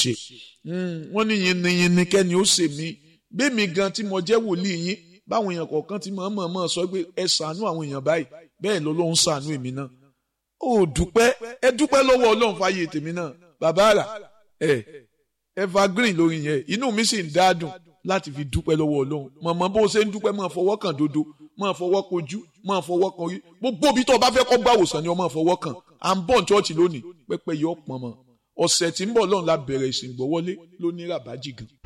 ṣe wọ́n ní yinniyinni kẹ́ni ó ṣe mí bẹ́ẹ̀mi gan tí mo jẹ́ wòlíì yín báwọn èèyàn kọ̀ọ̀kan ti mọ̀ mọ̀ mọ̀ sọ pé ẹ ṣàánú àwọn èèyàn báyìí bẹ́ẹ̀ lọ́lọ́run ṣàánú èmi náà ó dúpẹ́ ẹ dúpẹ́ lọ́wọ́ ọlọ́run fàyè tèmi náà bàbá àrà ẹ evergreen lórí yẹn inú mi sì ń dáadùn láti fi dúpẹ́ lọ́wọ́ ọlọ́run mọ̀mọ́ bó ṣe ń dúpẹ́ máa fọwọ́ kàn dodo máa fọwọ́ kojú máa fọwọ́ kan orí gbogbo ibi tó o bá fẹ́ kọ́ gbà wòsàn ni o máa fọwọ́ kàn à ń bọ̀ ní ṣọ́ọ̀ṣì lónìí pẹ́pẹ́ yọ pọ̀n mọ́ ọ̀sẹ̀ tí ń bọ̀ lọ́run la bẹ̀rẹ̀ ìsìn gbọ́wọ́lé lóní ràbájì gan